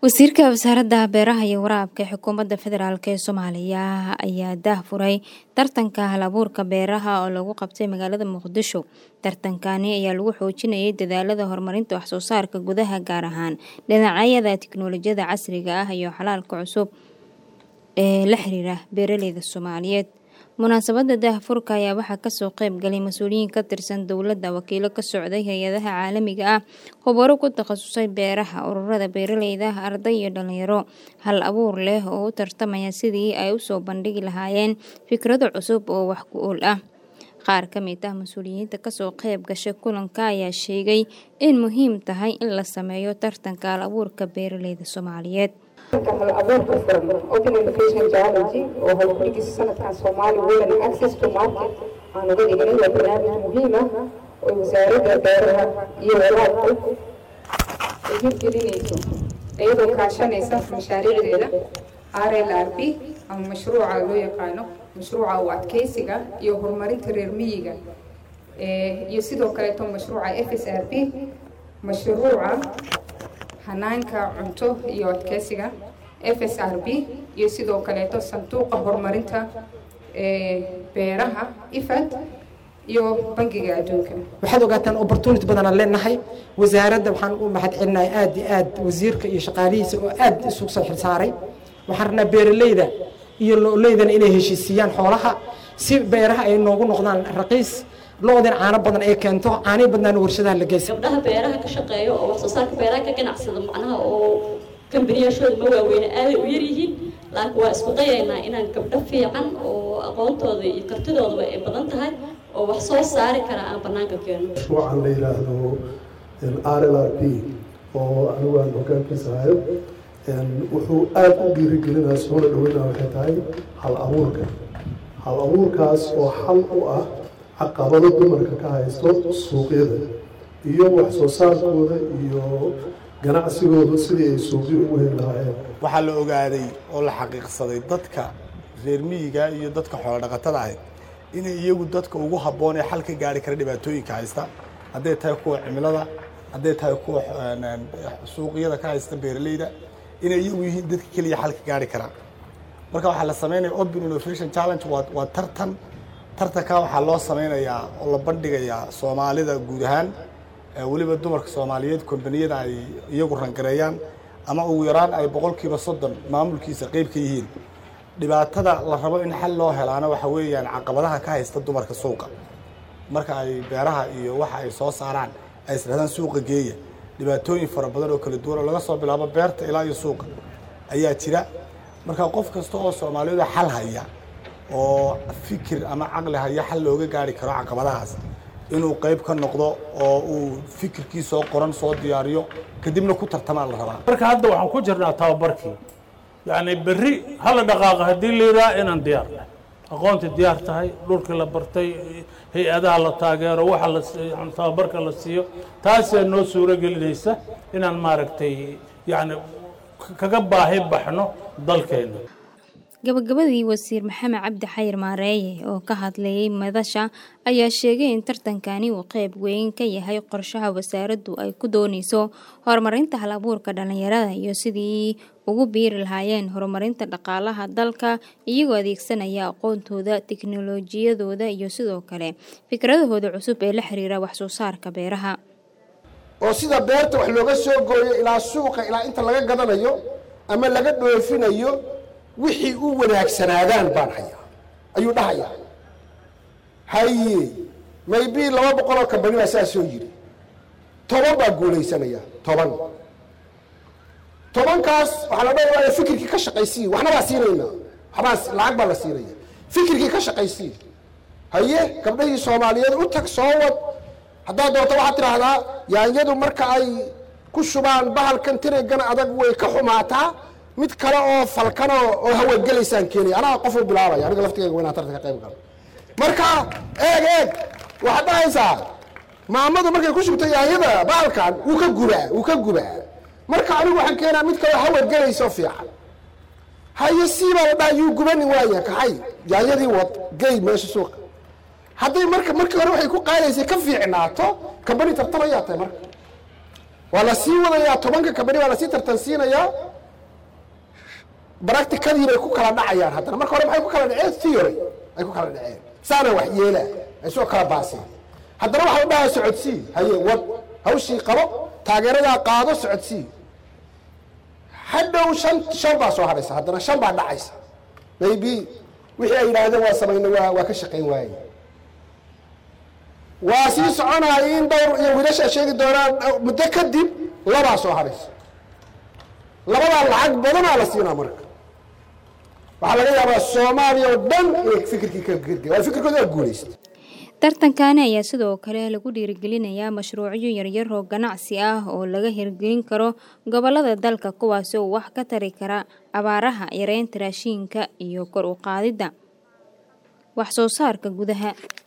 wasiirka wasaaradda beeraha iyo waraabka ee xukuumadda federaalk ee soomaaliya ayaa daahfuray tartanka hal abuurka beeraha oo lagu qabtay magaalada muqdisho tartankani ayaa lagu xoojinayay dadaalada horumarinta waxsoo saarka gudaha gaar ahaan dhinacyada tiknoolajiyada casriga ah iyo xalaalka cusub ee la xiriira beeraleyda soomaaliyeed munaasabada daahfurka ayaa waxaa kasoo qeyb galay mas-uuliyiin ka tirsan dowladda wakiilo ka socday hay-adaha caalamiga ah khubaro ku takhasusay beeraha ururada beeraleyda arday iyo dhalinyaro hal abuur leh oo u tartamaya sidii ay usoo bandhigi lahaayeen fikrado cusub oo wax ku ool ah qaar ka mid ah mas-uuliyiinta kasoo qeyb gashay kulanka ayaa sheegay in muhiim tahay in la sameeyo tartanka hal abuurka beeraleyda soomaaliyeed hal abuurka furan open innovation geology oo howlgurigiisa sanadkan soomaali women access to market aan uga dhignay waa barnaamij muhiim ah oo wasaaradda beeraha iyo waraabku ay hirgelinayso iyadoo kaashanaysa mashaariicdeeda r l r b ama mashruuca loo yaqaano mashruuca u adkeysiga iyo horumarinta reer miyiga iyo sidoo kaleeto mashruuca f s r b mashruuca hanaanka cunto iyo adkeysiga f s r b iyo sidoo kaleeto sanduuqa horumarinta beeraha ifad iyo bangiga adduunka waxaad ogaataan opportunity badanaan leenahay wasaaradda waxaan u mahad celinahay aad iyo aad wasiirka iyo shaqaalihiisa oo aad isugu soo xilsaaray waxaan rabnaa beeraleyda iyo lo-leydana inay heshiisiiyaan xoolaha si beeraha ay noogu noqdaan raqiis lo-dan caano badan ay keento caanay badnaana warshadaha la geysa gabdhaha beeraha ka shaqeeya oo wax soo saarka beeraha ka ganacsada macnaha oo kambaniyaashooda ma waaweyne aaday u yaryihiin laakiin waa isku dayaynaa inaan gabdho fiican oo aqoontooda iyo kartidoodaba ay badan tahay oo wax soo saari kara aan banaanka keeno mashruucan la yidhaahdo r l r p oo anigu aan hogaankiisa hayo wuxuu aada u dhiirigelinaa soona dhaweynaa waxay tahay hal abuurka hal abuurkaas oo xal u ah caqabado dumarka ka haysto suuqyada iyo wax soo saarkooda iyo ganacsigooda sidii ay suuqyo ugu heli lahaayeen waxaa la ogaaday oo la xaqiiqsaday dadka reer miyiga iyo dadka xoolo dhaqatada ahayd inay iyagu dadka ugu habboon ee xal ka gaari kara dhibaatooyinka haysta hadday tahay kuwa cimilada hadday tahay kuwa suuqyada ka haysta beeraleyda inay iyagu yihiin dadka keliya xal ka gaari karaa marka waxaa la sameynaya open innovation challenge waa waa tartan tartanka waxaa loo sameynayaa oo la bandhigayaa soomaalida guud ahaan weliba dumarka soomaaliyeed kombaniyada ay iyagu rangareeyaan ama ugu yaraan ay boqolkiiba soddon maamulkiisa qeyb ka yihiin dhibaatada la rabo in xal loo helaana waxa weeyaan caqabadaha ka haysta dumarka suuqa marka ay beeraha iyo waxa ay soo saaraan ay isdhahdaan suuqa geeya dhibaatooyin fara badan oo kala duwan oo laga soo bilaabo beerta ilaa iyo suuqa ayaa jira marka qof kasta oo soomaaliyeed xal haya oo fikir ama caqli haya xal looga gaari karo caqabadahaas inuu qayb ka noqdo oo uu fikirkii soo qoran soo diyaariyo kadibna ku tartamaa la rabaa marka hadda waxaan ku jirnaa tababarkii yacni berri hala dhaqaaqa haddii la yidhaha inaan diyaar nahay aqoontii diyaar tahay dhulkii la bartay hay-adaha la taageero waxa la yani tababarka la siiyo taasaa noo suuro gelinaysa inaan maaragtay yacni kaga baahi baxno dalkeena gabagabadii wasiir maxamed cabdi xayir maareeye oo ka hadlayay madasha ayaa sheegay in tartankani uu qeyb weyn ka yahay qorshaha wasaaraddu ay ku dooneyso horumarinta hal abuurka dhalinyarada iyo sidii ugu biiri lahaayeen horumarinta dhaqaalaha dalka iyagoo adeegsanaya aqoontooda tiknolojiyadooda iyo sidoo kale fikradahooda cusub ee la xiriira waxsoo saarka beeraha oo sida beerta wax looga soo gooyo ilaa suuqa ilaa inta laga gadanayo ama laga dhoofinayo wixii u wanaagsanaadaan baan hayaa ayuu dhahayaa haye maybe laba boqoloo kambani baa saa soo yidhi toban baa guulaysanaya toban tobankaas waxaa la dhawaaya fikirkii ka shaqaysii waxna baa siinayna waxbaa lacag baa la siinaya fikirkii ka shaqaysii haye gabdhahii soomaaliyeed u tag soo wad haddaad doonto waxaad tidhaahdaa yaanyadu marka ay ku shubaan bahalkan tirigana adag way ka xumaataa mid kale oo falkano oo hawagelaysaan keenaya anaa qofu bilaabaya aniga laftigeyga waynaa tartanka qayb galo marka eeg eeg waxaad dhahaysaa maamadu markay ku shubto yaanyada bahalkan wuu ka gubaa wuu ka gubaa marka anigu waxaan keenaa mid kale hawagelayso fiican haye sii baa la dhaha yuu gubanin waaya kaxay yaanyadii wad gey meesha suuqa hadday marka markii hore waxay ku qaadaysay ka fiicnaato kambani tartamayaa tahay marka waa la sii wadayaa tobanka kabani waa lasii tartansiinayaa bracticadii bay ku kala dhacayaan haddana marka hore maxay ku kala dhaceen theory ay ku kala dhaceen saana wax yeelaa ay soo kala baaseen haddana waxa la dhahaa socodsii haye wad hawshii qabo taageeradaa qaado socodsii hadhow shan shan baa soo hadhaysa haddana shan baa dhacaysa maybe wixii ay yidhaahdeen waa samayna waa waa ka shaqayn waaye waa sii soconaya in dhowr iyo wiilasha sheegi doonaan muddo kadib labaa soo hadhaysa labadaa lacag badanaa la siinaa marka waxaa laga yaabaa soomaaliya oo dhan inay fikirkii ka girge waa fikirkooda waa guulaysta tartankaani ayaa sidoo kale lagu dhiirigelinayaa mashruucyo yaryar oo ganacsi ah oo laga hirgelin karo gobolada dalka kuwaasi oo wax ka tari kara abaaraha yareynta raashiinka iyo kor u qaadidda wax soo saarka gudaha